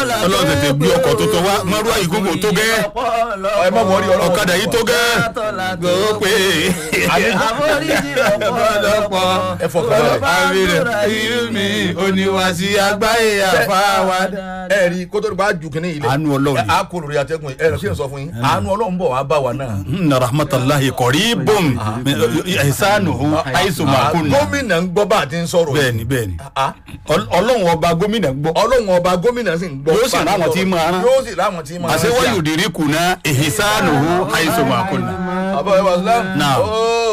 ọlọ́run tètè gbé ọkọ̀ tuntun wá mọ́rú àyíkókò tó gẹ́ ẹ má wọrí ọlọ́run ọ̀kadà yìí tó gẹ́ gbòópè àforíjì lọ́pọ̀lọpọ̀ ẹ fọkàn balẹ̀. àmìrẹ̀ irú mi oníwàsí àgbáyé àfáwádà. ẹ rí kótó nípa ju kínní ilé Àánú Ọlọ́run ni. a kò lórí atẹ́gùn ẹ rẹ kí n sọ fún yín àánú ọlọ́run bọ̀ wá bá wa náà. inna rahmatulahi qaribun ihsanuhu aisu makun. gómìnà ń gbọ́ bá a ti ń sọ̀rọ̀ yìí. bẹ́ẹ̀ni bẹ́ẹ̀ni Ah, Ọl- ọlọ́run ọba gómìnà gbọ́. ọlọ́run ọba gómìnà sì ń gbọ́ Yóò sì bá a ti ráwọn sọ̀rọ̀. tí máa rán. yóò sì ráwọn tí máa rán sí àṣewáyò à. dìrí kùnà ihsanuhu aisu makun. àbọ̀ ẹ̀ wà sílámù. Now. ooo